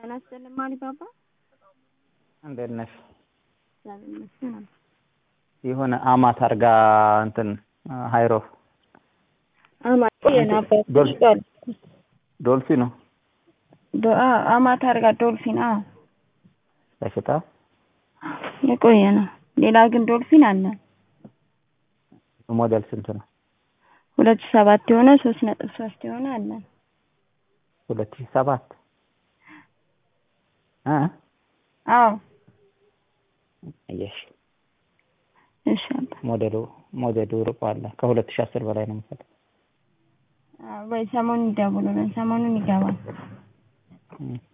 ጤና ይስጥልኝ አሊባባ። እንዴት ነሽ? እግዚአብሔር ይመስገን አለ። የሆነ አማት አርጋ እንትን ሃይሮፍ አማት የናባት ዶል- ዶል ዶልፊ ነው ዶ- አ- አማት አርጋ ዶልፊን አዎ በሽታ የቆየ ነው። ሌላ ግን ዶልፊን አለ ሞዴል ስንት ነው? ሁለት ሺህ ሰባት የሆነ ሶስት ነጥብ ሶስት የሆነ አለ። ሁለት ሺህ ሰባት እ አዎ አየሽ እሺ አባ ሞዴሉ ሞዴሉ ርቆ አለ ከሁለት ሺህ አስር በላይ ነው የምፈልገው። አዎ፣ ወይ ሰሞኑን ይደውሉልን፣ ሰሞኑን ይገባል። እ